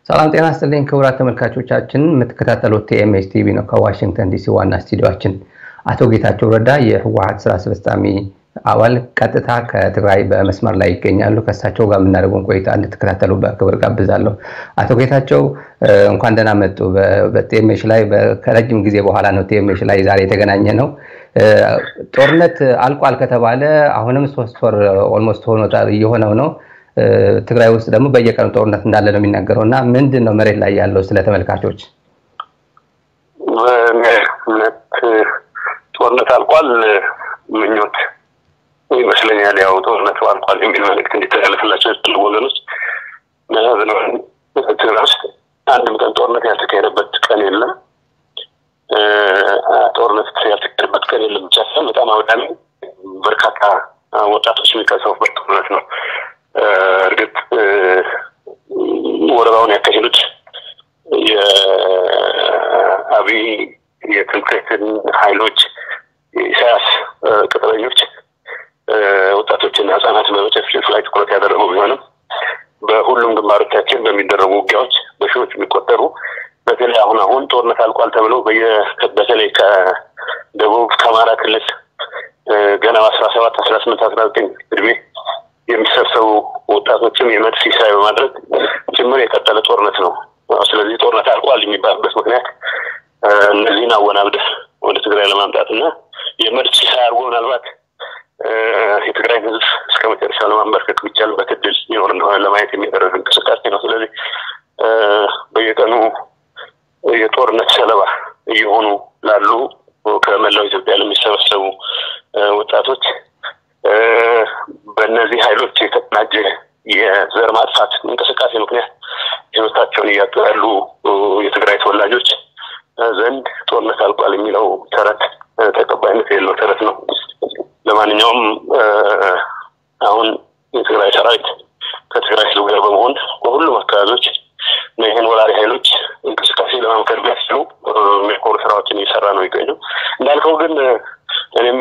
ሰላም ጤና ይስጥልኝ ክቡራት ተመልካቾቻችን፣ የምትከታተሉት ቲኤምኤስ ቲቪ ነው። ከዋሽንግተን ዲሲ ዋና ስቱዲዮችን አቶ ጌታቸው ረዳ የህወሀት ስራ አስፈጻሚ አባል ቀጥታ ከትግራይ በመስመር ላይ ይገኛሉ። ከእሳቸው ጋር የምናደርገውን ቆይታ እንድትከታተሉ በክብር ጋብዛለሁ። አቶ ጌታቸው እንኳን ደህና መጡ። በቲኤምኤስ ላይ ከረጅም ጊዜ በኋላ ነው ቲኤምኤስ ላይ ዛሬ የተገናኘ ነው። ጦርነት አልቋል ከተባለ አሁንም ሶስት ወር ኦልሞስት ሆኖታል እየሆነው ነው። ትግራይ ውስጥ ደግሞ በየቀኑ ጦርነት እንዳለ ነው የሚናገረው እና ምንድን ነው መሬት ላይ ያለው ስለ ተመልካቾች? ጦርነት አልቋል ምኞት ይመስለኛል። ያው ጦርነቱ አልቋል የሚል መልዕክት እንዲተላለፍላቸው የትል ወገኖች ትግራይ ውስጥ አንድም ቀን ጦርነት ያልተካሄደበት ቀን የለም። ጦርነት ያልተካሄደበት ቀን የለም ብቻ ሳይሆን በጣም አውዳሚ በርካታ ወጣቶች የሚቀሰፉበት ጦርነት ነው። እርግጥ ወረራውን ያካሄዱት የአብይ የትምክህትን ኃይሎች የኢሳያስ ቅጥረኞች ወጣቶችና ህጻናት በመጨፍጨፍ ላይ ትኩረት ያደረጉ ቢሆንም በሁሉም ግንባሮቻችን በሚደረጉ ውጊያዎች በሺዎች የሚቆጠሩ በተለይ አሁን አሁን ጦርነት አልቋል ተብለው በተለይ ከደቡብ ከአማራ ክልል ገና አስራ ሰባት አስራ ስምንት አስራ ዘጠኝ እድሜ የሚሰበሰቡ ወጣቶችም የመድፍ ሲሳይ በማድረግ ጭምር የቀጠለ ጦርነት ነው። ስለዚህ ጦርነት አልቋል የሚባልበት ምክንያት እነዚህን አወናብደህ ወደ ትግራይ ለማምጣት እና የመድፍ ሲሳይ አድርጎ ምናልባት የትግራይ ህዝብ እስከ መጨረሻ ለማንበርከክ ቢቻልበት እድል ይኖር እንደሆነ ለማየት የሚደረግ እንቅስቃሴ ነው። ስለዚህ በየቀኑ የጦርነት ሰለባ እየሆኑ ላሉ ከመላው ኢትዮጵያ ለሚሰበሰቡ ወጣቶች በእነዚህ ኃይሎች የተቀናጀ የዘር ማጥፋት እንቅስቃሴ ምክንያት ህይወታቸውን እያጡ ያሉ የትግራይ ተወላጆች ዘንድ ጦርነት አልቋል የሚለው ተረት ተቀባይነት የሌለው ተረት ነው። ለማንኛውም አሁን የትግራይ ሰራዊት ከትግራይ ህዝብ ጋር በመሆን በሁሉም አካባቢዎች ይህን ወራሪ ኃይሎች እንቅስቃሴ ለማምከር ቢያስችሉ የሚያኮሩ ስራዎችን እየሰራ ነው የሚገኘው። እንዳልከው ግን እኔም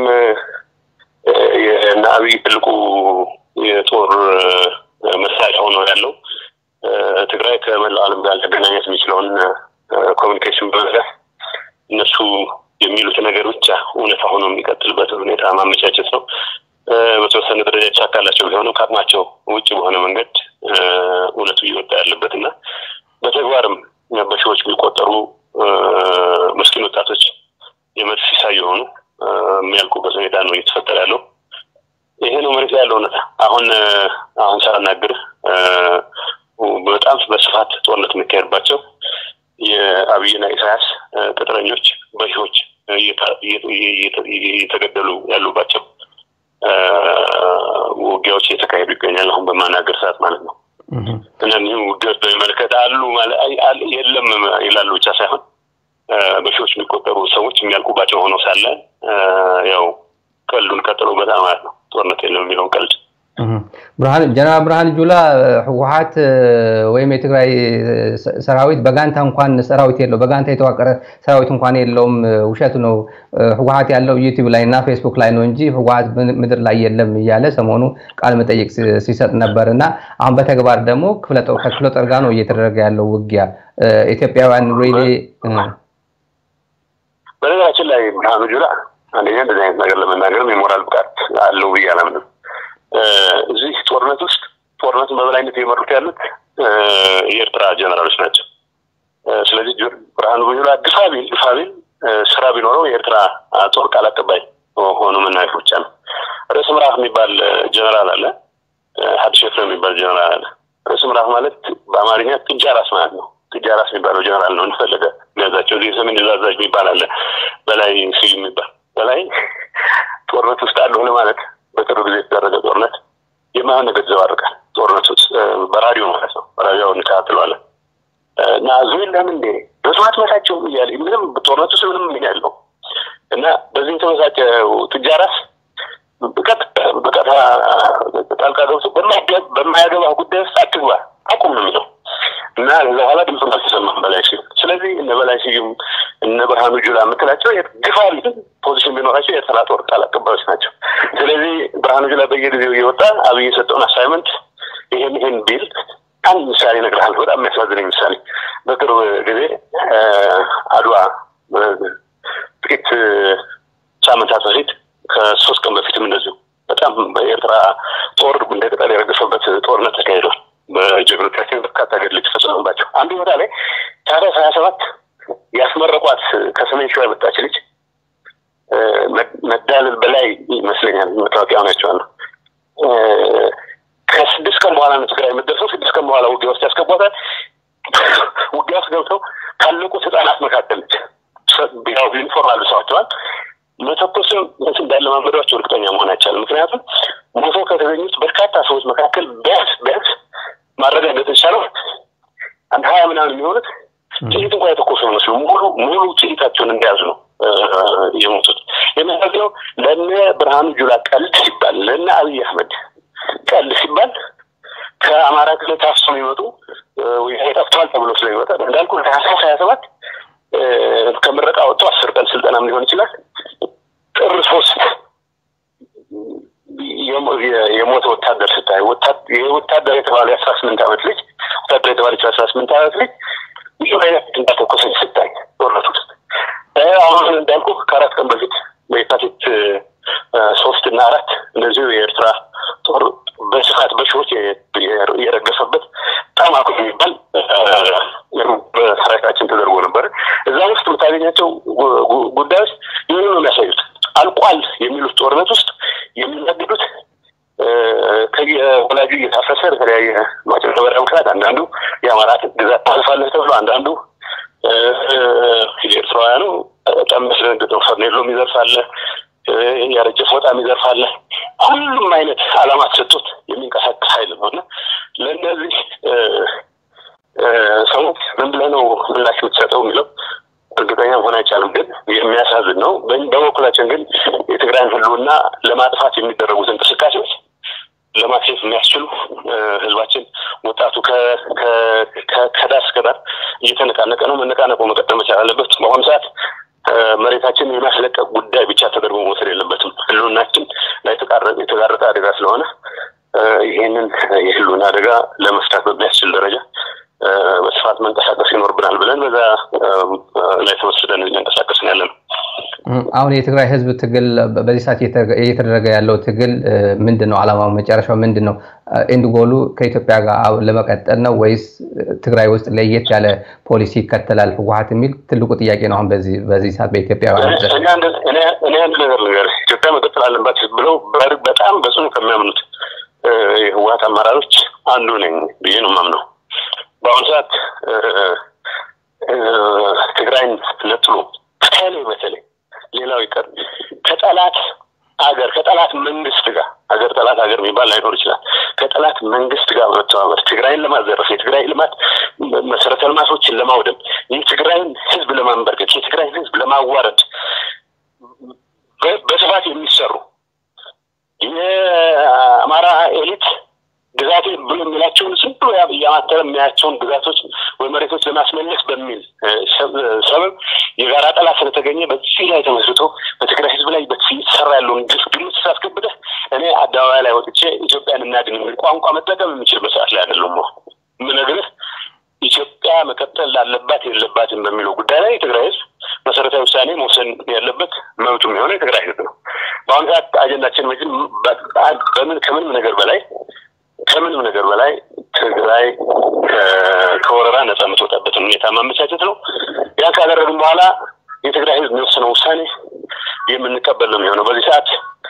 የእነ አብይ ትልቁ የጦር መሳሪያ ሆኖ ያለው ትግራይ ከመላው ዓለም ጋር ሊያገናኘት የሚችለውን ኮሚኒኬሽን በመዝጋት እነሱ የሚሉት ነገር ብቻ እውነታ ሆኖ የሚቀጥልበትን ሁኔታ ማመቻቸት ነው። በተወሰነ ደረጃ የተሳካላቸው ቢሆንም ከአቅማቸው ውጭ በሆነ መንገድ እውነቱ እየወጣ ያለበት እና በተግባርም በሺዎች የሚቆጠሩ ምስኪን ወጣቶች የመድፍ ሲሳይ የሆኑ የሚያልቁበት ሁኔታ ነው እየተፈጠረ ያለው። ይሄ ነው መሬት ላይ ያለው እውነታ። አሁን አሁን ሳናግር በጣም በስፋት ጦርነት የሚካሄድባቸው የአብይና ኢሳያስ ቅጥረኞች በሺዎች እየተገደሉ ያሉባቸው ውጊያዎች እየተካሄዱ ይገኛል። አሁን በማናገር ሰዓት ማለት ነው። እነዚህ ውጊያዎች በሚመለከት አሉ የለም ይላሉ ብቻ ሳይሆን በሺዎች የሚቆጠሩ ሰዎች የሚያልቁባቸው ሆነው ሳለ ያው ቀልዱን ቀጥሎበታል ማለት ነው። ጦርነት የለም የሚለውን ቀልድ ብርሃን ጀነራል ብርሃን ጁላ ህወሀት ወይም የትግራይ ሰራዊት በጋንታ እንኳን ሰራዊት የለው በጋንታ የተዋቀረ ሰራዊት እንኳን የለውም፣ ውሸቱ ነው። ህወሀት ያለው ዩቲዩብ ላይ እና ፌስቡክ ላይ ነው እንጂ ህወሀት ምድር ላይ የለም እያለ ሰሞኑ ቃለ መጠይቅ ሲሰጥ ነበር እና አሁን በተግባር ደግሞ ከክፍለ ጦር ጋር ነው እየተደረገ ያለው ውጊያ ኢትዮጵያውያን ሬሌ በነገራችን ላይ ብርሃኑ ጁላ አንደኛ እንደዚህ አይነት ነገር ለመናገርም የሞራል ብቃት አለው ብዬ አላምንም። እዚህ ጦርነት ውስጥ ጦርነቱን በበላይነት የመሩት ያሉት የኤርትራ ጀነራሎች ናቸው። ስለዚህ ብርሃኑ ጁላ ግፋ ቢል ግፋ ቢል ስራ ቢኖረው የኤርትራ ጦር ቃል አቀባይ ሆኖ መናገር ብቻ ነው። ርዕስ ምዕራፍ የሚባል ጀነራል አለ። ሀዲስ ኤፍሬም የሚባል ጀነራል አለ። ርዕስ ምዕራፍ ማለት በአማርኛ ጥጃ ራስ ማለት ነው። ጥጃ ራስ የሚባለው ጀነራል ነው እንደፈለገ የሚያዛቸው። እዚህ የሰሜን ዕዝ አዛዥ የሚባል አለ። በላይ ስዩም የሚባል በላይ ጦርነት ውስጥ አለሁ ለማለት በቅርብ ጊዜ የተደረገ ጦርነት የማይሆን ነገር ይዘባርቃል። ጦርነት ውስጥ በራዲዮ ማለት ነው። በራዲዮ እንከታተለዋለን እና ህዝቡ የለም እንዴ በስማት መታቸው እያለ ምንም ጦርነት ውስጥ ምንም ምን ያለው እና በዚህ የተመሳጨ ጥጃ ራስ በቀጥታ ጣልቃ ገብቶ በማያገባ ጉዳይ ውስጥ አትግባ አቁም ነው የሚለው እና ከዛ በኋላ ድምፁን አልተሰማም በላይ ስዩም። ስለዚህ እነ በላይ ስዩም እነ ብርሃኑ ጁላ የምትላቸው ግፋ ፖዚሽን ቢኖራቸው የኤርትራ ጦር ቃል አቀባዮች ናቸው። ስለዚህ ብርሃኑ ጁላ በየጊዜው እየወጣ አብይ የሰጠውን አሳይመንት ይሄን ይሄን ቢል አንድ ምሳሌ እነግርሃለሁ። በጣም የሚያሳዝነኝ ምሳሌ በቅርብ ጊዜ አድዋ ጥቂት ሳምንታት በፊት ከሶስት ቀን በፊትም እንደዚሁ በጣም በኤርትራ ጦር እንደ ቅጠል የረገፈበት ጦርነት ተካሂዷል። በጀግኖቻችን በርካታ ገድል የተፈጸመባቸው አንዱ ቦታ ላይ ታህሳስ ሀያ ሰባት ያስመረቋት ከሰሜን ሸዋ የመጣች ልጅ መዳልል በላይ ይመስለኛል መታወቂያ ናቸዋለሁ ከስድስት ቀን በኋላ ነው ትግራይ የምትደርሰው። ስድስት ቀን በኋላ ውጊያ ውስጥ ያስገቧታል። ውጊያ ውስጥ ገብተው ካለቁት ህጻናት መካከል ያው ዩኒፎርም አልብሰዋቸዋል። መተኮስም እንዳለማመዷቸው እርግጠኛ መሆን አይቻልም። ምክንያቱም ሞቶ ከተገኙት በርካታ ሰዎች መካከል ቢያንስ ቢያንስ ማረጋገጥ የቻለው አንድ ሀያ ምናምን የሚሆኑት ጥይት እንኳ የተኮሱ መስሉ ሙሉ ሙሉ ጥይታቸውን እንደያዙ ነው የሞቱት። የሚያሳዝነው ለነ ብርሃኑ ጁላ ቀልድ ሲባል ለነ አብይ አህመድ ቀልድ ሲባል ከአማራ ክልል ታፍሶ የሚመጡ ጠፍተዋል ተብሎ ስለሚመጣ እንዳልኩ ታህሳስ ሀያ ሰባት ከምረቃ ወጥቶ አስር ቀን ስልጠናም ሊሆን ይችላል። ጥር ሶስት የሞተ ወታደር ስታይ ወታደር የተባለ የአስራ ስምንት ዓመት ልጅ ወታደር የተባለች የአስራ ስምንት ዓመት ልጅ ብዙ አይነት እንዳተኮሰች ስታይ ጦርነት ውስጥ አሁን እንዳልኩ ከአራት ቀን በፊት በየካቲት ሶስት እና አራት እንደዚሁ የኤርትራ ጦር በስፋት በሺዎች የረገፈበት በጣም አኩ የሚባል በሰራዊታችን ተደርጎ ነበር። እዛ ውስጥ የምታገኛቸው ጉዳዮች ይህን ነው የሚያሳዩት። አልቋል የሚሉት ጦርነት ውስጥ የሚናገዱት ከየወላጁ እየታፈሰ በተለያየ ማጭበርበሪያ ምክንያት አንዳንዱ የአማራ ግዛት ታልፋለህ ተብሎ አንዳንዱ የኤርትራውያኑ በጣም መስደንግጠው ፈርኔሎም ይዘርፋለ፣ ያረጀ ፎጣም ይዘርፋለ። ሁሉም አይነት አላማ ተሰጥቶት የሚንቀሳቀስ ኃይል ነው እና ለእነዚህ ሰዎች ምን ብለህ ነው ምላሽ የምትሰጠው የሚለው እርግጠኛ መሆን አይቻልም። ግን የሚያሳዝን ነው። በበኩላችን ግን የትግራይን ሕልውና ለማጥፋት የሚደረጉት እንቅስቃሴዎች ለማክሸፍ የሚያስችሉ ህዝባችን ወጣቱ ከዳር እስከ ዳር እየተነቃነቀ ነው። መነቃነቁ መቀጠል መቻል አለበት። በአሁኑ ሰዓት መሬታችን የማስለቀቅ ጉዳይ ብቻ ተደርጎ መውሰድ የለበትም። ህልውናችን ላይ የተጋረጠ አደጋ ስለሆነ ይህንን የህልውና አደጋ ለመፍታት በሚያስችል ደረጃ በስፋት መንቀሳቀስ ይኖርብናል ብለን በዛ ላይ ተወስደን እየንቀሳቀስን ያለ ነው። አሁን የትግራይ ህዝብ ትግል በዚህ ሰዓት እየተደረገ ያለው ትግል ምንድን ነው? አላማው መጨረሻው ምንድን ነው? ኤንድ ጎሉ ከኢትዮጵያ ጋር ለመቀጠል ነው ወይስ ትግራይ ውስጥ ለየት ያለ ፖሊሲ ይከተላል ህወሀት የሚል ትልቁ ጥያቄ ነው። አሁን በዚህ ሰዓት በኢትዮጵያ እኔ አንድ ነገር ነገር ኢትዮጵያ መቀጠል አለባት ብለው በጣም በጽኑ ከሚያምኑት የህወሀት አመራሮች አንዱ ነኝ ብዬ ነው የማምነው። በአሁኑ ሰዓት ትግራይን ነጥሎ በተለይ በተለይ ሌላው ይቀር ከጠላት ሀገር ከጠላት መንግስት ጋር ሀገር ጠላት ሀገር የሚባል ላይኖር ይችላል። ከጠላት መንግስት ጋር በመተባበር ትግራይን ለማዘረፍ የትግራይ ልማት መሰረተ ልማቶችን ለማውደም የትግራይን ህዝብ ለማንበርከት የትግራይን ህዝብ ለማዋረድ በስፋት የሚሰሩ የአማራ ኤሊት ግዛቴ ብሎ የሚላቸውን ዝም ብሎ እያማተረ የሚያያቸውን ግዛቶች ወይ መሬቶች ለማስመለስ በሚል ሰበብ የጋራ ጠላት ስለተገኘ በዚህ ላይ ተመስርቶ በትግራይ ህዝብ ላይ በዚህ የተሰራ ያለውን ግፍ ግምት ሳስገብተህ እኔ አደባባይ ላይ ወጥቼ ኢትዮጵያን እናድን የሚል ቋንቋ መጠቀም የሚችል በሰዓት ላይ አይደለም። የምነግርህ ኢትዮጵያ መቀጠል ላለባት የለባትም በሚለው ጉዳይ ላይ የትግራይ ህዝብ መሰረታዊ ውሳኔ መውሰን ያለበት መብቱ የሚሆነው የትግራይ ህዝብ ነው። በአሁኑ ሰዓት አጀንዳችን በምን ከምንም ነገር በላይ ከምንም ነገር በላይ ትግራይ ከወረራ ነጻ የምትወጣበትን ሁኔታ ማመቻቸት ነው። ያን ካደረግን በኋላ የትግራይ ህዝብ የሚወስነው ውሳኔ የምንቀበል ነው የሚሆነው። በዚህ ሰዓት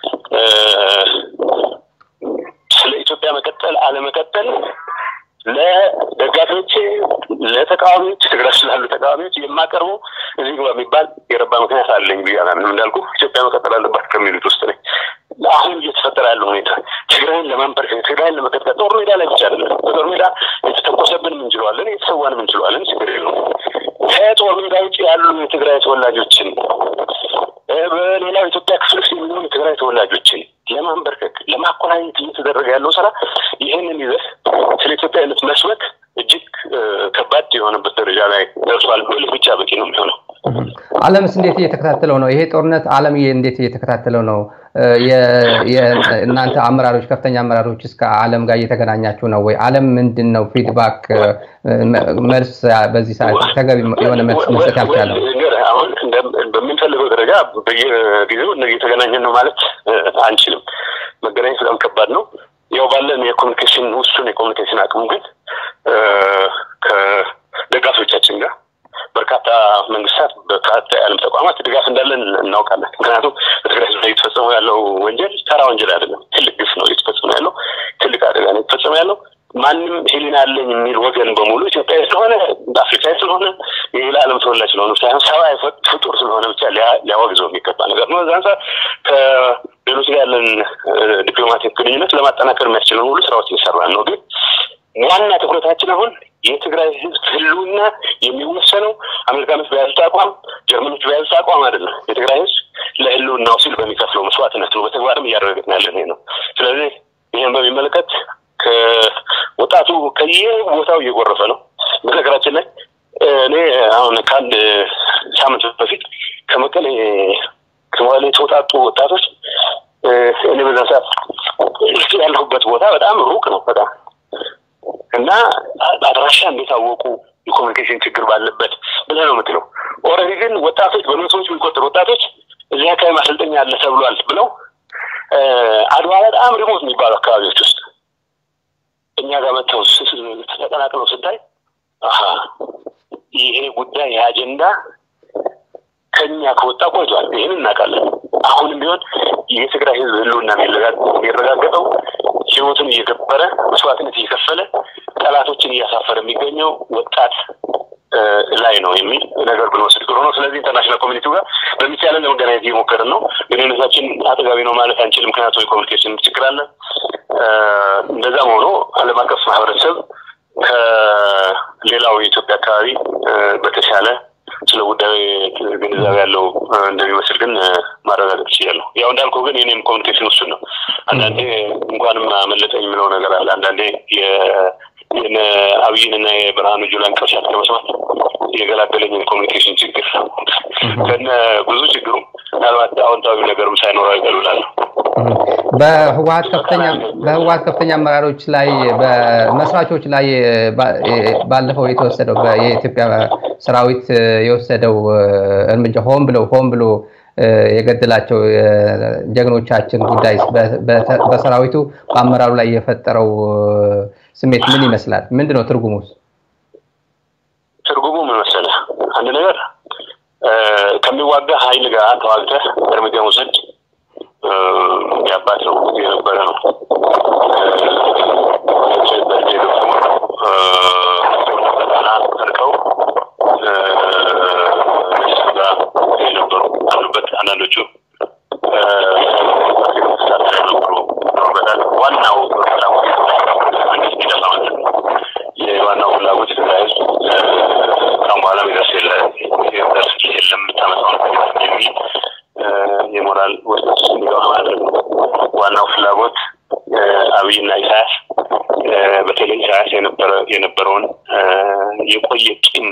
ስለ ኢትዮጵያ መቀጠል አለመቀጠል ለደጋፊዎቼ፣ ለተቃዋሚዎች ትግራይ ስላሉ ተቃዋሚዎች የማቀርበው እዚህ ግባ የሚባል የረባ ምክንያት አለኝ ብዬ አላምንም። እንዳልኩ ኢትዮጵያ መቀጠል አለባት ከሚሉት ውስጥ ነኝ። አሁን እየተፈጠረ ያለው ሁኔታ ትግራይን ለማንበርከክ ትግራይን ለመቀጥቀጥ ጦር ሜዳ ላይ ብቻ አይደለም። በጦር ሜዳ የተተኮሰብንም እንችለዋለን፣ የተሰዋንም እንችለዋለን። ችግር የለውም። ከጦር ሜዳ ውጭ ያሉ የትግራይ ተወላጆችን በሌላው ኢትዮጵያ ክፍል ውስጥ የሚሆኑ የትግራይ ተወላጆችን ለማንበርከክ ለማቆራኘት እየተደረገ ያለው ስራ ይህንን ይዘህ ስለ ኢትዮጵያዊነት መስበክ እጅግ ከባድ የሆነበት ደረጃ ላይ ደርሷል ብል ብቻ በቂ ነው የሚሆነው። ዓለምስ እንዴት እየተከታተለው ነው? ይሄ ጦርነት ዓለም እንዴት እየተከታተለው ነው? እናንተ አመራሮች፣ ከፍተኛ አመራሮች እስከ ዓለም ጋር እየተገናኛችሁ ነው ወይ? ዓለም ምንድን ነው ፊድባክ መልስ በዚህ ሰዓት ተገቢ የሆነ መልስ መስጠት ያልቻለው? አሁን በምንፈልገው ደረጃ በየጊዜው እየተገናኘን ነው ማለት አንችልም። መገናኘት በጣም ከባድ ነው። ያው ባለን የኮሚኒኬሽን ውሱን የኮሚኒኬሽን አቅሙ ግን ከደጋፊዎቻችን ጋር በርካታ መንግስታት፣ በርካታ የዓለም ተቋማት ድጋፍ እንዳለን እናውቃለን። ምክንያቱም በትግራይ ህዝብ ላይ እየተፈጸመ ያለው ወንጀል ተራ ወንጀል አይደለም፣ ትልቅ ግፍ ነው እየተፈጸመ ያለው፣ ትልቅ አደጋ ነው እየተፈጸመ ያለው። ማንም ህሊና አለኝ የሚል ወገን በሙሉ ኢትዮጵያዊ ስለሆነ አፍሪካዊ ስለሆነ የሌላ ዓለም ተወላጅ ስለሆነ ሳይሆን ሰብአዊ ፍጡር ስለሆነ ብቻ ሊያወግዘው የሚገባ ነገር ነው። እዛ አንጻር ከሌሎች ጋር ያለን ዲፕሎማቲክ ግንኙነት ለማጠናከር የሚያስችለን ሁሉ ስራዎች እየሰራን ነው። ግን ዋና ትኩረታችን አሁን የትግራይ ህዝብ ህልውና የሚወሰነው አሜሪካኖች በያዙት አቋም፣ ጀርመኖች በያዙት አቋም አይደለም። የትግራይ ህዝብ ለህልውናው ሲል በሚከፍለው መስዋዕትነት ነው። በተግባርም እያደረግን ያለን ይሄ ነው። ስለዚህ ይህን በሚመለከት ከወጣቱ ከየቦታው እየጎረፈ ነው። በነገራችን ላይ እኔ አሁን ከአንድ ሳምንት በፊት ከመቀሌ ከመቀሌ የተውጣጡ ወጣቶች እኔ በዛ ሰዓት ያለሁበት ቦታ በጣም ሩቅ ነው በጣም እና አድራሻ እንዴት አወቁ? የኮሚኒኬሽን ችግር ባለበት ብለህ ነው የምትለው። ኦልሬዲ ግን ወጣቶች በመቶዎች የሚቆጠሩ ወጣቶች እዚህ አካባቢ ማሰልጠኛ አለ ተብሏል ብለው አድዋ በጣም ሪሞት የሚባሉ አካባቢዎች ውስጥ እኛ ጋር መጥተው ተቀላቅለው ስታይ ይሄ ጉዳይ ይሄ አጀንዳ ከኛ ከወጣ ቆይቷል። ይህን እናውቃለን። አሁንም ቢሆን የትግራይ ህዝብ ህልውና የሚረጋገጠው ህይወቱን እየገበረ መስዋዕትነት እየከፈለ ጠላቶችን እያሳፈረ የሚገኘው ወጣት ላይ ነው የሚል ነገር ብንወስድ ጥሩ ነው። ስለዚህ ኢንተርናሽናል ኮሚኒቲው ጋር በሚቻለን ለመገናኘት እየሞከርን ነው። ግንኙነታችን አጠጋቢ ነው ማለት አንችልም፣ ምክንያቱም የኮሚኒኬሽን ችግር አለ። እንደዛም ሆኖ ዓለም አቀፍ ማህበረሰብ ከሌላው የኢትዮጵያ አካባቢ በተሻለ ስለ ጉዳዩ ግንዛቤ ያለው እንደሚመስል ግን ማረጋገጥ ይችላለሁ። ያው እንዳልኩ ግን የኔም ኮሚኒኬሽን ውሱን ነው። አንዳንዴ እንኳንም አመለጠኝ የምለው ነገር አለ። አንዳንዴ የነ አብይን እና የብርሃኑ ጁላን ቅርሻት ከመስማት የገላገለኝ የኮሚኒኬሽን ችግር ከነ ብዙ ችግሩ ምናልባት አዎንታዊ ነገርም ሳይኖረው አይቀር እላለሁ። በህወሀት ከፍተኛ በህወሀት ከፍተኛ አመራሮች ላይ በመስራቾች ላይ ባለፈው የተወሰደው የኢትዮጵያ ሰራዊት የወሰደው እርምጃ ሆን ብለው ሆን ብሎ የገደላቸው ጀግኖቻችን ጉዳይ በሰራዊቱ በአመራሩ ላይ የፈጠረው ስሜት ምን ይመስላል? ምንድን ነው ትርጉሙስ? ትርጉሙ ምን መሰለህ? አንድ ነገር ከሚዋጋ ኃይል ጋር ተዋግተህ እርምጃ መውሰድ የአባት ነው የነበረ ነው። እርቀው ጋር የነበሩ አሉበት። አንዳንዶቹ ነበሩ ይኖሩበታል። ዋናው ፍላጎት መንግስት ይጠፋ ማለት ነው። የዋናው ፍላጎት ትግራይ ህዝብ ካሁን በኋላ ሚደርስ የለም የምታመጣው የሚል የሞራል ውስጥ እንዲገባ ማድረግ ነው። ዋናው ፍላጎት አብይና ኢሳያስ በተለይ ኢሳያስ የነበረውን የቆየ ቂም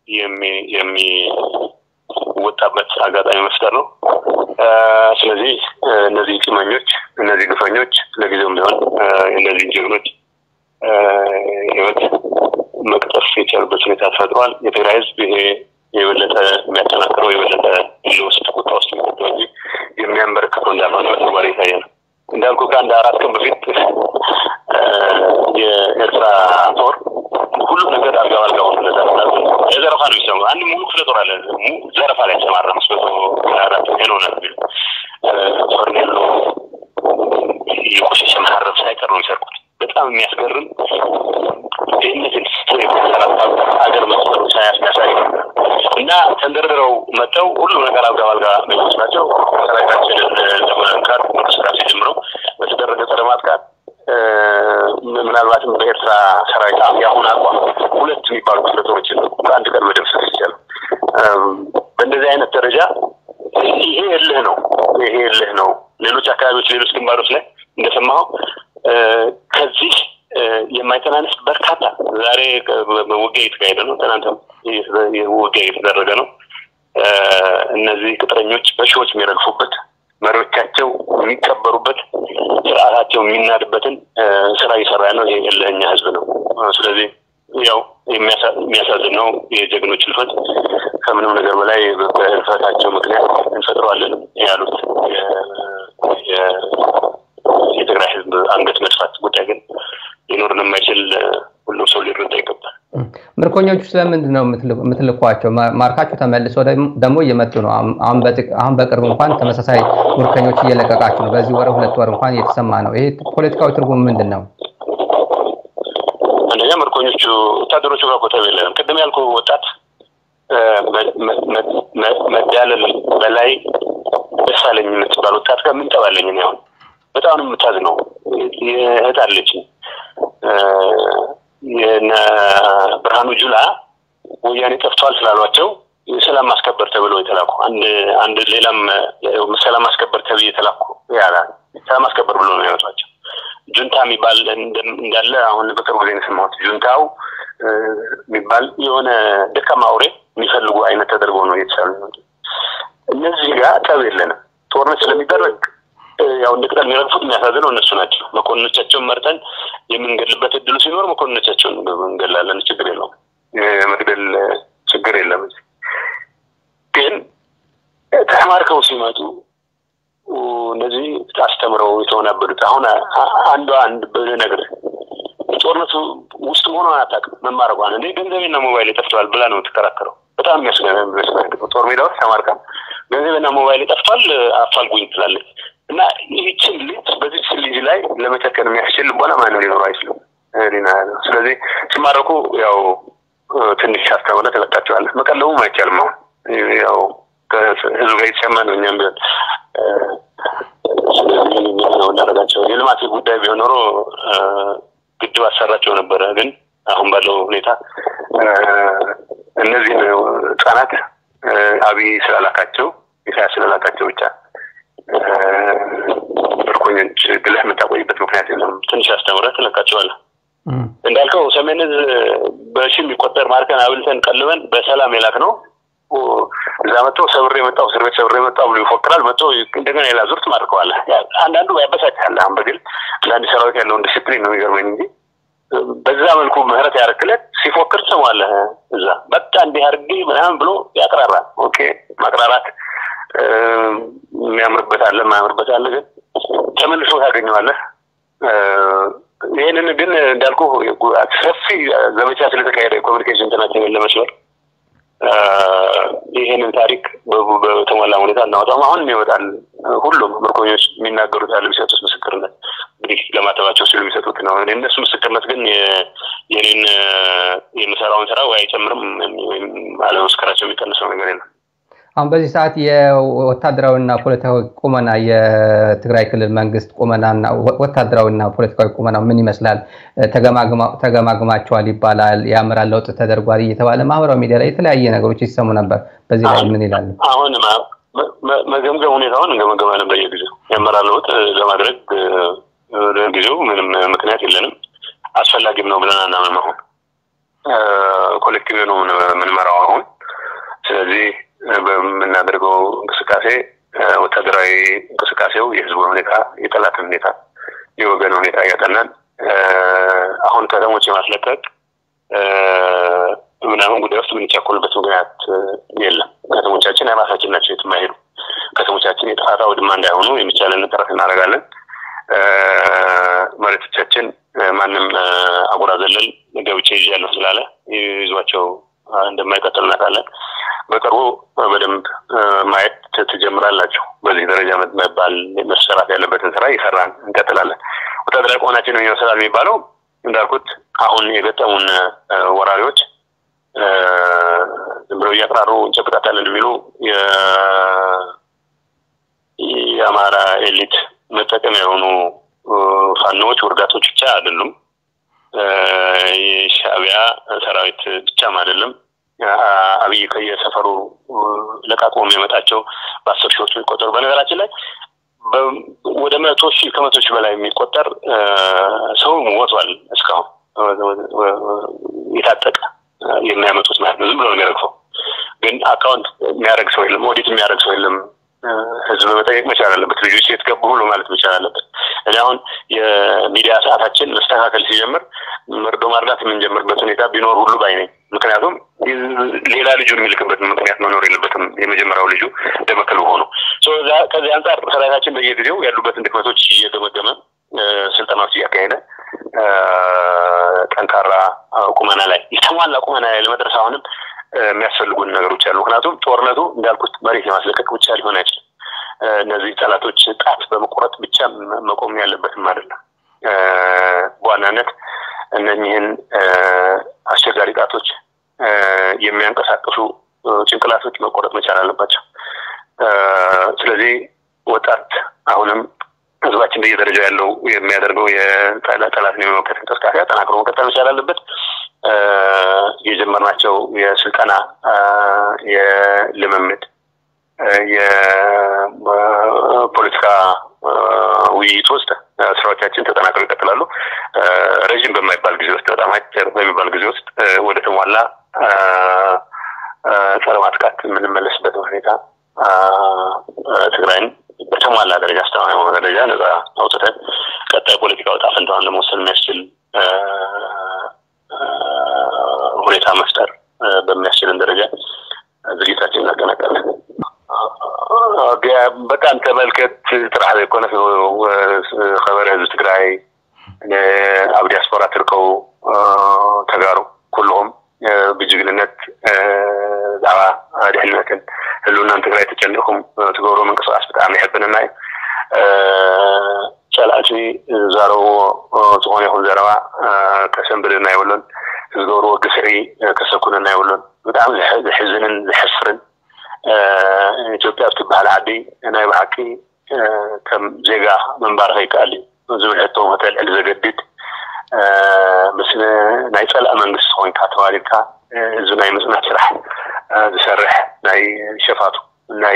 የሚወጣበት አጋጣሚ መፍጠር ነው። ስለዚህ እነዚህ ቂመኞች፣ እነዚህ ግፈኞች ለጊዜውም ቢሆን እነዚህ ጀግኖች ህይወት መቅጠፍ የቻሉበት ሁኔታ ተፈጥሯል። የትግራይ ህዝብ ይሄ የበለጠ የሚያጠናክረው የበለጠ ውስጥ ቁጣ ውስጥ የሚከተው እንጂ የሚያንበረክተው እንዳልሆነ በተግባር የታየ ነው። እንዳልኩ ከአንድ አራት ቀን በፊት የኤርትራ ጦር ሁሉም ነገር አልጋ ባልጋ ሆኖ የዘረፋ ነው የሚሰማው። አንድ ሙሉ ክፍለ ጦር አለ ዘረፋ ላይ ተሰማራ። አምስት መቶ አራት ነው ነ ፈርኔሎ የቆሸሸ መሀረብ ሳይቀር ነው የሚሰርቁት። በጣም የሚያስገርም ድህነትን ሀገር መስመሩ ሳያስሚያሳይ እና ተንደርድረው መጥተው ሁሉ ነገር አልጋ ባልጋ ናቸው። ሰራዊታችንን ለመንካት እንቅስቃሴ ጀምረው በተደረገ ጸረ ማጥቃት ምናልባትም በኤርትራ ሰራዊት የአሁን አቋም ሁለት የሚባሉ ክፍለ ጦሮችን በአንድ ቀን መደምሰስ ይቻላል። በእንደዚህ አይነት ደረጃ ይሄ እልህ ነው። ይሄ እልህ ነው። ሌሎች አካባቢዎች፣ ሌሎች ግንባሮች ላይ እንደሰማኸው ከዚህ የማይተናነስ በርካታ ዛሬ ውጊያ እየተካሄደ ነው። ትናንትም ውጊያ እየተደረገ ነው። እነዚህ ቅጥረኞች በሺዎች የሚረግፉበት መሪዎቻቸው የሚቀበሩበት ስርዓታቸው የሚናድበትን ስራ እየሰራ ነው። ይሄ እልህኛ ህዝብ ነው። ስለዚህ ያው የሚያሳዝን ነው የጀግኖች ህልፈት። ከምንም ነገር በላይ በህልፈታቸው ምክንያት እንፈጥረዋለን ያሉት የትግራይ ህዝብ አንገት መድፋት ጉዳይ ግን ሊኖርን የማይችል ሁሉም ሰው ሊረዳ ይገባል። ምርኮኞቹ ስለምንድን ነው የምትልኳቸው? ማርካቸው ተመልሶ ደግሞ እየመጡ ነው። አሁን በቅርብ እንኳን ተመሳሳይ ምርኮኞች እየለቀቃችሁ ነው። በዚህ ወር ሁለት ወር እንኳን እየተሰማ ነው። ይሄ ፖለቲካዊ ትርጉም ምንድን ነው? አንደኛ ምርኮኞቹ ወታደሮቹ ጋር ኮተብ የለንም። ቅድም ያልኩ ወጣት መዳለል በላይ ደስ አለኝ የምትባል ወጣት ጋር ምን ጠባለኝ ነው አሁን በጣም ነው የምታዝነው። እህት አለችኝ የነ ብርሃኑ ጁላ ወያኔ ጠፍቷል ስላሏቸው ሰላም ማስከበር ተብለው የተላኩ አንድ አንድ ሌላም ሰላም ማስከበር ተብዬ የተላኩ ያላ ሰላም ማስከበር ብሎ ነው ያወጧቸው። ጁንታ የሚባል እንዳለ አሁን በቅርቡ ጊዜ የሰማሁት ጁንታው የሚባል የሆነ ደካማ አውሬ የሚፈልጉ አይነት ተደርጎ ነው እየተሳሉ። እነዚህ ጋር ጠብ የለንም። ጦርነት ስለሚደረግ ያው እንደ ቅጠል የሚረግፉት የሚያሳዝነው እነሱ ናቸው። መኮንኖቻቸውን መርጠን የምንገድልበት እድሉ ሲኖር መኮንኖቻቸውን እንገላለን። ችግር የለውም። መግደል ችግር የለም። ግን ተማርከው ሲመጡ እነዚህ አስተምረው የተወናበዱት አሁን አንዷ አንድ ብነግርህ ጦርነቱ ውስጥ ሆኖ አታውቅም። መማረቋን እንዴ ገንዘቤና ሞባይል ጠፍተዋል ብላ ነው የምትከራከረው። በጣም የሚያስገርም ጦር ሜዳ ውስጥ ተማርካ ገንዘቤና ሞባይል ጠፍቷል አፋልጉኝ ትላለች። እና ይህችን ልጅ በዚች ልጅ ላይ ለመጨከን የሚያስችል ልቦና ማንም ሊኖረው አይችልም። ስለዚህ ሲማረኩ ያው ትንሽ አስተምረ ተለቃቸዋለህ። መቀለቡም አይቻልም። አሁን ያው ከህዝቡ ጋር የተሰማ ነው። እኛም ቢሆን ስለዚህ ነው እናደርጋቸው። የልማት ጉዳይ ቢሆን ኖሮ ግድብ አሰራቸው ነበረ። ግን አሁን ባለው ሁኔታ እነዚህን ህጻናት አብይ ስላላካቸው ኢሳያስ ስላላካቸው ብቻ ምርኮኞች ብለህ የምታቆይበት ምክንያት የለም። ትንሽ አስተምረህ ትለቃቸዋለህ። እንዳልከው ሰሜን ዕዝ በሺ የሚቆጠር ማርከን አብልተን ቀልበን በሰላም የላክ ነው። እዛ መጥተው ሰብሬ የመጣው እስር ቤት ሰብሬ የመጣው ብሎ ይፎክራል። መጥተው እንደገና ሌላ ዙር ትማርከዋለህ። አንዳንዱ ያበሳጭሃል። አሁን በግል ለአንድ ሰራዊት ያለውን ዲስፕሊን ነው የሚገርመኝ እንጂ በዛ መልኩ ምህረት ያደርክለት ሲፎክር ትሰማዋለህ። እዛ በቃ እንዲህ አድርጌ ምናምን ብሎ ያቅራራል። ኦኬ ማቅራራት የሚያምርበት አለ የማያምርበት አለ፣ ግን ተመልሶ ታገኘዋለህ። ይህንን ግን እንዳልኩ ሰፊ ዘመቻ ስለተካሄደ የኮሚኒኬሽን እንትናችንን ለመስበር ይህንን ታሪክ በተሟላ ሁኔታ እናወጣም። አሁንም ይወጣል። ሁሉም ምርኮኞች የሚናገሩት ያለ የሚሰጡት ምስክርነት እንግዲህ ለማተባቸው ሲሉ የሚሰጡት ነው። እነሱ ምስክርነት ግን የኔን የምሰራውን ስራ ወይ አይጨምርም ወይም አለመስከራቸው የሚቀንሰው ነገር የለም። አሁን በዚህ ሰዓት የወታደራዊና ፖለቲካዊ ቁመና የትግራይ ክልል መንግስት ቁመናና ወታደራዊና ፖለቲካዊ ቁመና ምን ይመስላል? ተገማግማቸዋል ይባላል። የአመራር ለውጥ ተደርጓል እየተባለ ማህበራዊ ሚዲያ ላይ የተለያየ ነገሮች ይሰሙ ነበር። በዚህ ላይ ምን ይላሉ? አሁን መገምገም ሁኔታውን እንገመገማለን በየጊዜው የአመራር ለውጥ ለማድረግ ጊዜው ምንም ምክንያት የለንም። አስፈላጊም ነው ብለን አናምንም። አሁን ኮሌክቲቭ ነው የምንመራው አሁን ስለዚህ በምናደርገው እንቅስቃሴ ወታደራዊ እንቅስቃሴው የህዝቡን ሁኔታ፣ የጠላትን ሁኔታ፣ የወገን ሁኔታ እያጠናን አሁን ከተሞች የማስለቀቅ ምናምን ጉዳይ ውስጥ የምንቻኮልበት ምክንያት የለም። ከተሞቻችን የራሳችን ናቸው፣ የትም አይሄዱ። ከተሞቻችን የጥፋት አውድማ እንዳይሆኑ የሚቻለን ጥረት እናደርጋለን። መሬቶቻችን ማንም አጉራ ዘለል ገብቼ ይዣለሁ ስላለ ይዟቸው እንደማይቀጥል እናውቃለን። በቅርቡ በደንብ ማየት ትጀምራላችሁ። በዚህ ደረጃ መባል መሰራት ያለበትን ስራ እየሰራን እንቀጥላለን። ወታደራዊ ቆናችን ነው ይመስላል የሚባለው እንዳልኩት አሁን የገጠሙን ወራሪዎች ዝም ብለው እያቅራሩ እንጨብጣታለን የሚሉ የአማራ ኤሊት መጠቀሚያ የሆኑ ፋኖዎች ውርጋቶች ብቻ አይደሉም። የሻዕቢያ ሰራዊት ብቻም አይደለም። አብይ ከየሰፈሩ ለቃቅሞ የሚያመጣቸው በአስር ሺዎች የሚቆጠሩ በነገራችን ላይ ወደ መቶ ሺህ ከመቶ ሺህ በላይ የሚቆጠር ሰው ሞቷል። እስካሁን የታጠቀ የሚያመጡት ማለት ነው። ዝም ብሎ ነው የሚረግፈው። ግን አካውንት የሚያደርግ ሰው የለም፣ ኦዲት የሚያደርግ ሰው የለም። ህዝብ መጠየቅ መቻል አለበት። ልጆች የት ገቡ ብሎ ማለት መቻል አለበት። እኔ አሁን የሚዲያ ሰዓታችን መስተካከል ሲጀምር መርዶ ማርዳት የምንጀምርበት ሁኔታ ቢኖር ሁሉ ባይ ነኝ። ምክንያቱም ሌላ ልጁን የሚልክበት ምክንያት መኖር የለበትም። የመጀመሪያው ልጁ ደመከል ሆኑ። ከዚህ አንጻር ሰራዊታችን በየጊዜው ያሉበትን ድክመቶች እየገመገመ ስልጠናዎች እያካሄደ ጠንካራ ቁመና ላይ የተሟላ ቁመና ላይ ለመድረስ አሁንም የሚያስፈልጉን ነገሮች አሉ። ምክንያቱም ጦርነቱ እንዳልኩት መሬት የማስለቀቅ ብቻ ሊሆን አይችልም። እነዚህ ጠላቶች ጣት በመቁረጥ ብቻ መቆም ያለበትም አይደለም። በዋናነት እነኚህን አስቸጋሪ ጣቶች የሚያንቀሳቅሱ ጭንቅላቶች መቆረጥ መቻል አለባቸው። ስለዚህ ወጣት አሁንም ህዝባችን በየደረጃው ያለው የሚያደርገው የጠላትን የመመከት እንቅስቃሴ አጠናክሮ መቀጠል መቻል አለበት። የጀመርናቸው የስልጠና የልምምድ የፖለቲካ ውይይት ውስጥ ስራዎቻችን ተጠናክረው ይቀጥላሉ። ረዥም በማይባል ጊዜ ውስጥ በጣም አጭር በሚባል ጊዜ ውስጥ ወደ ተሟላ ጸረ ማጥቃት የምንመለስበት ሁኔታ ትግራይን በተሟላ ደረጃ አስተማማኝ በሆነ ደረጃ ነጻ አውጥተን ቀጣይ ፖለቲካ ወጣ ፈንታዋን ለመወሰን የሚያስችል ሁኔታ መፍጠር በሚያስችልን ደረጃ ዝግጅታችን እናጠናቀለን። በጣም ተመልከት ጥራሕ ዘይኮነስ ከበረ ህዝቢ ትግራይ ኣብ ዲያስፖራ ትርከቡ ተጋሩ ኩልኩም ብጅግንነት ብዛዕባ ድሕንነትን ህልውናን ትግራይ ተጨኒኹም ትገብሮ ምንቅስቃስ ብጣዕሚ ይሕብንና እዩ ጨላእቲ ዝዛረብዎ ዝኾነ ይኹን ዘረባ ከሰንብድና የብሎን ዝገብርዎ ግፍዒ ከሰኩነና የብሎን ብጣዕሚ ዝሕዝንን ዝሕስርን ኢትዮጵያ እትበሃል ዓዲ ናይ ብሓቂ ከም ዜጋ ምንባር ከይከኣል እዩ ዝብል ሕቶ ክተልዕል ዘገድድ ምስ ናይ ፀላእ መንግስቲ ኮይንካ ተዋሊድካ እዚ ናይ ምፅናት ስራሕ ዝሰርሕ ናይ ሸፋቱ ናይ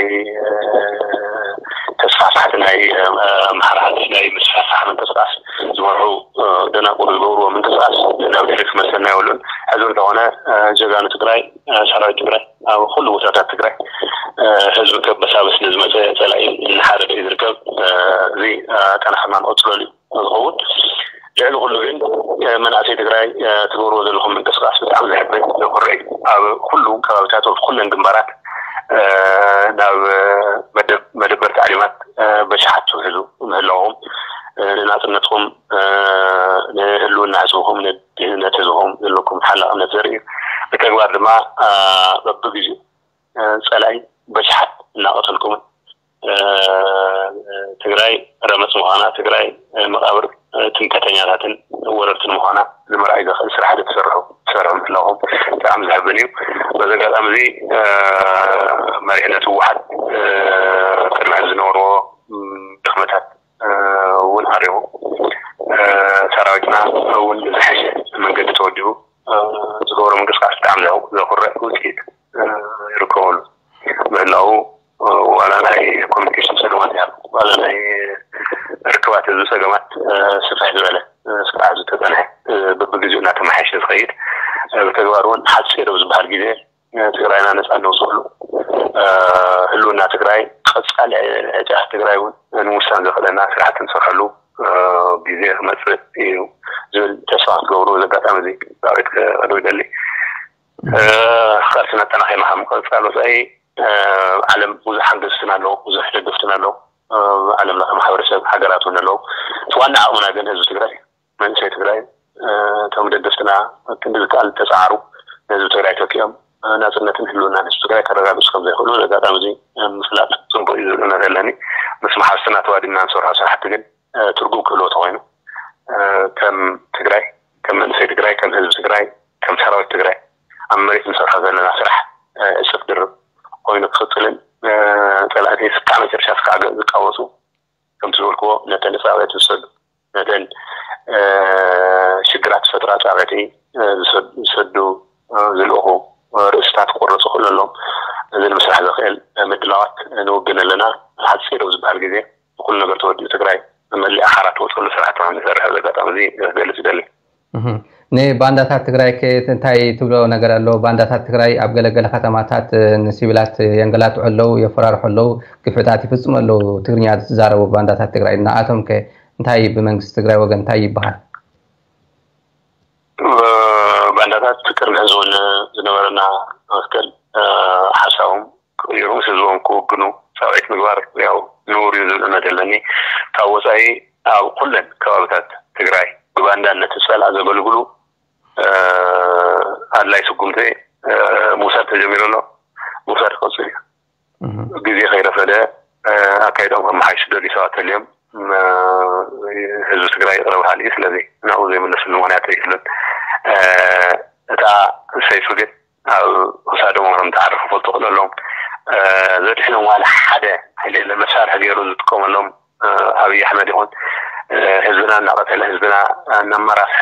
ተስፋሕፋሕቲ ናይ ማሕራት ናይ ምስፋሕፋሕ ምንቅስቃስ ዝመርሑ ደናቁር ዝገብርዎ ምንቅስቃስ ናብ ድሕሪት ክመሰልና የብሉን ሕዚ እንተኾነ ጀጋኑ ትግራይ ሰራዊት ትግራይ ኣብ ኩሉ ቦታታት ትግራይ ህዝቢ ከበሳበስ ንዝመፀ ፀላኢ እናሓረደ እዩ ዝርከብ እዚ ጠናሕና ንቀፅለሉ እዩ ዝኸውን ልዕሊ ኩሉ ግን መናእሰይ ትግራይ ትገብርዎ ዘለኹም ምንቅስቃስ ብጣዕሚ ዝሕብር ዘኩሪ እዩ ኣብ ኩሉ ከባቢታት ኩለን ግንባራት ናብ መደበር ታዕሊማት በሽሓት ትውሕዙ ምህላዎም ንናፅነትኩም ንህልውና ህዝብኩም ንድህንነት ህዝብኩም ዘለኩም ሓላቅነት ዘርኢ እዩ ብተግባር ድማ በብግዜኡ ፀላይ በሽሓት እናቀተልኩምን ትግራይ ረመፅ ምኳና ትግራይ መቃብር ትምከተኛታትን ወረርትን ምኳና ንምርኣይ ዘኽእል ስራሕቲ ትሰርሑ ትሰርሑ ምህላኹም ብጣዕሚ ዝሕብን እዩ በዚ ኣጋጣሚ እዚ መሪሕነት ህወሓት ቅድሚ ሕዚ ዝነበርዎ ድክመታት እውን ኣሪቡ ሰራዊትና እውን ዝሐሸ መንገዲ ተወዲቡ ዝገብሮ ምንቅስቃስ ብጣዕሚ ዘኩርዕ ውፅኢት ይርከበሉ ምህላው ዋላ ናይ ኮሚኒኬሽን ፀገማት እያ ዋላ ናይ ርክባት ህዝቢ ፀገማት ስፍሕ ዝበለ ስርዓት ዝተፀንሐ በብግዜኡ እናተመሓየሸ ዝኸይድ ብተግባር እውን ሓፂር ዝበሃል ግዜ ትግራይና ነፃ ነውፅሉ ህልውና ትግራይ ቀፃሊ ዕጫ ትግራይ እውን ንምውሳን ዘኽእለና ስራሕቲ ንሰርሐሉ ግዜ ክመፅእ እዩ ዝብል ተስፋ ክትገብሩ እዚ ኣጋጣሚ እዚ ዳዊት ክቅድም ይደሊ ካልሲ ኣጠናኺማ ከም ምቅፃል ወፃኢ ዓለም ብዙሕ ሓገዝትን ኣለዉ ብዙሕ ደገፍትን ኣለዉ ዓለም ለኸ ማሕበረሰብ ሃገራት እውን ኣለዉ እቲ ዋና ዓቕምና ግን ህዝቢ ትግራይ መንእሰይ ትግራይ እቶም ደገፍትና ክንዲ ዝከኣል ተፃዓሩ ንህዝቢ ትግራይ ተኪኦም ናፅነትን ህልውና ህዝቢ ትግራይ ከረጋግፁ ከም ዘይኽእሉ ኣጋጣሚ እዚ ምፍላጥ ፅቡቅ እዩ ዝብለና ዘለኒ ምስ ማሓርስትና ተዋዲና ንሰርሖ ስራሕቲ ግን ትርጉም ክህልዎ ተኮይኑ ከም ትግራይ ከም መንእሰይ ትግራይ ከም ህዝቢ ትግራይ ከም ሰራዊት ትግራይ ኣብ መሬት ንሰርሖ ዘለና ስራሕ እፅፍ ድርብ ኮይኑ ክቅፅልን ፀላእቲ ስካዕ መጨረሻ ስካዕ ዝቃወሱ ከምቲ ዝበልክዎ ነተን ፃብዕቲ ዝሰዱ ነተን ሽግራት ዝፈጥራ ፃብዕቲ ዝሰዱ ዝልእኹ ርእስታት ክቆረፁ ክእሉ ኣለዎም እዚ ንምስራሕ ዘኽእል ምድላዋት ንውግን ኣለና ሓፂር ዝበሃል ግዜ ኩሉ ነገር ተወዲኡ ትግራይ መሊእ ኣሓራት ወፅሉ ስራሕቲ ንሰርሕ ዘጋጣሚ እዚ ክገልፅ ይደሊ ንባንዳታት ትግራይ እንታይ ትብሎ ነገር ኣሎ ባንዳታት ትግራይ ኣብ ገለገለ ከተማታት ንሲቪላት የንገላትዑ ኣለው የፈራርሑ ኣለው ግፍዕታት ይፍፅሙ ኣለው ትግርኛ ዝዛረቡ ባንዳታት ትግራይ ንኣቶም ከ እንታይ ብመንግስቲ ትግራይ ወገን እንታይ ይበሃል ባንዳታት ቅድሚ ሕዝቡን ዝነበረና መስቀል ሓሳቦም ቅይሩ ምስ ህዝቦም ክውግኑ ሰብዒት ምግባር ያው ንቡር እዩ ዝብል እምነት ኣለኒ ካብ ወፃኢ ኣብ ኩለን ከባቢታት ትግራይ ብባንዳነት ዝፀልዓ ዘገልግሉ ኣድላይ ስጉምቲ ምውሳድ ተጀሚሩ ኣሎ ምውሳድ ክቅፅል እዩ ግዜ ከይረፈደ ኣካይዶም ከመሓይሹ ደልዩ ሰባት ተልዮም ህዝቢ ትግራይ ይቅረብ ሃሊ እዩ ስለዚ ናብኡ ዘይመለስሉ ምክንያት ኣይክልን እታ ሰይፉ ግን ኣብ ክሳዶም ከም ተዓርፉ ፈልጡ ክእለሎም ዘድሕኖም ዋላ ሓደ ሃይለ መሳርሒ ገይሩ ዝጥቀመሎም ኣብይ ኣሕመድ ይኹን ህዝብና እናቀተለ ህዝብና እናመራስሐ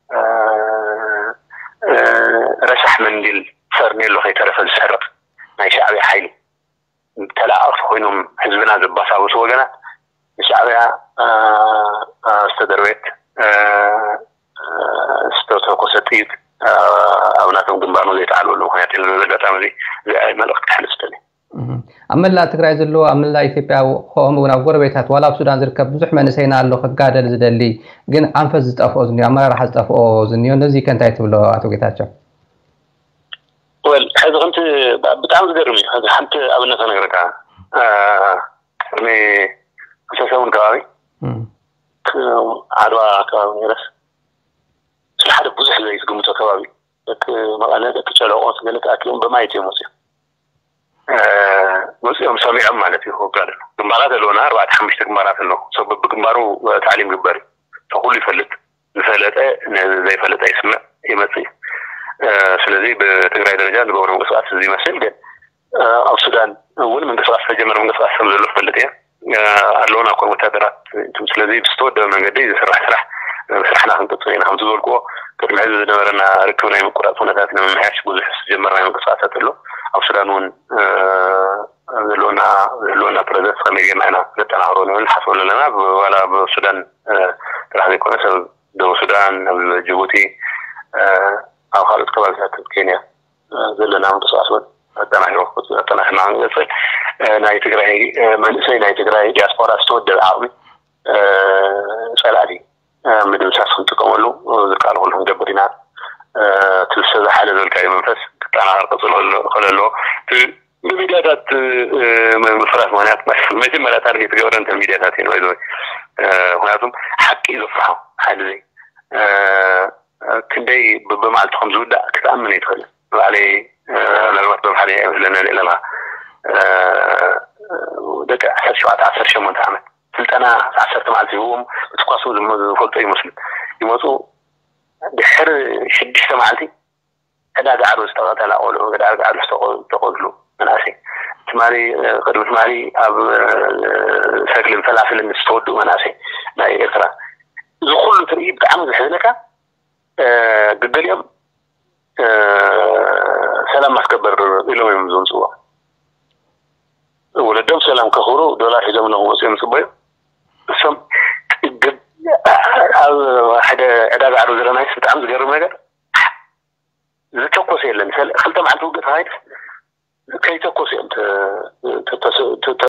ረሳሕ መንዲል ፈርኔሎ ከይተረፈ ዝሰርቅ ናይ ሻዕብያ ሓይሊ ተላኣቅቲ ኮይኖም ህዝብና ዘባሳብሱ ወገናት ንሻዕብያ ዝተደርቤት ዝተተኮሰ ጥይት ኣብ ናቶም ግንባር ዘይተዓልወሉ ምክንያት የለ ዘጋጣሚ እዚ እዚ መልእክቲ ክሕልፍ ዝተኒ ኣብ መላእ ትግራይ ዘለዎ ኣብ መላእ ኢትዮጵያ ከምኡ እውን ኣብ ጎረቤታት ዋላ ኣብ ሱዳን ዝርከብ ብዙሕ መንእሰይና ኣሎ ክጋደል ዝደሊ ግን ኣንፈት ዝጠፍኦ ዝኒኦ ኣመራርሓ ዝጠፍኦ ዝኒኦ ነዚ ከ እንታይ ትብሎ ኣቶ ጌታቸው ወል ሕዚ ከምቲ ብጣዕሚ ዝገርም እዩ ሕዚ ሓንቲ ኣብነት ነገርካ ቅድሚ ክሰሰሙን ከባቢ ዓድዋ ከባቢ ነረስ ስለ ሓደ ብዙሕ ዘይ ዝግምቶ ከባቢ ደቂ መቐለ ደቂ ጨለቆት ገለ ተኣኪቦም በማየት እዮም መፅኦም መፅኦም ሰሚዖም ማለት እዩ ክጋደ ግንባራት ኣለውና ኣርባዕተ ሓሙሽተ ግንባራት ኣለዉ ሰብ ብግንባሩ ታዕሊም ግበር እዩ ኩሉ ይፈልጥ ዝፈለጠ ዘይፈለጠ ይስምዕ ይመፅእ እዩ ስለዚ ብትግራይ ደረጃ ዝገብሮ ምንቅስቃስ እዚ ይመስል ግን ኣብ ሱዳን እውን ምንቅስቃስ ተጀመረ ምንቅስቃስ ከም ዘሎ ትፈልጥ እየ ኣለውና ኮን ወታደራት ስለዚ ብዝተወደበ መንገዲ ዝስራሕ ስራሕ ስራሕና ክንቅፅል ኢና ከምቲ ዝበልክዎ ቅድሚ ሕዚ ዝነበረና ርክብ ናይ ምቁራፅ ኩነታት ንምምሕያሽ ብዙሕ ዝጀመርና ምንቅስቃሳት ኣሎ ኣብ ሱዳን እውን ዘለውና ዘለውና ፕረዘንስ ከመይ ጌርና ኢና ነጠናክሮ ንብል ንሓስበ ኣለና ዋላ ብሱዳን ጥራሕ ዘይኮነ ሰብ ደቡብ ሱዳን ኣብ ጅቡቲ ኣብ ካልኦት ከባቢታት ኬንያ ዘለና ምንቅስቃስ እውን ኣጠናሂሮ ኣጠናሂርና ክንገፅል ናይ ትግራይ መንእሰይ ናይ ትግራይ ዲያስፖራ ዝተወደበ ዓቕሚ ፀላእቲ ምድምሳስ ክንጥቀመሉ ዝከኣል ኩሉ ክንገብር ኢና ትልሰ ዝሓለ ዘልካዮ መንፈስ ክጠናኸር ቅፅል ክእል ኣለዎ ብሚድያታት ምፍራስ ምክንያት መጀመርያ ታርጌት ገበረ እንተ ሚድያታት እዩ ይዘ ምክንያቱም ሓቂ እዩ ዘፍርሖ ሓደ ዘይ ክንደይ ብመዓልቲ ከም ዝውዳእ ክትኣምን ኣይትኽእልን ባዕለይ ምናልባት በባሕሪ ኣይመስለና ኣለና ደቂ ዓሰርተ ሸውዓተ ዓሰርተ ሸሞንተ ዓመት ስልጠና ዓሰርተ መዓልቲ ይህዎም ብትኳሱ ዝፈልጦ ይመስሉ ይመፁ ድሕሪ ሽዱሽተ መዓልቲ ዕዳጋ ዓርቢ ዝተቐተላ ቆልዑ ዕዳጋ ዓርቢ ዝተቆዝሉ መናእሰይ ትማሊ ቅድሚ ትማሊ ኣብ ሰግልን ፈላፍልን ዝተወድኡ መናእሰይ ናይ ኤርትራ እዚ ኩሉ ትርኢ ብጣዕሚ ዝሕዝነካ ግገሊኦም ሰላም ማስከበር ኢሎም እዮም ዘምፅዎ ወለዶም ሰላም ከኽብሩ ዶላር ሒዞም ንክመፅኦም ፅበዩ እሶም ኣብ ሓደ ዕዳጋ ዓርቢ ዘለናይስ ብጣዕሚ ዝገርም ነገር ዝተኮሰ የለን ክልተ መዓልቲ ውግእ ተካይድ ከይተኮሰ እዮም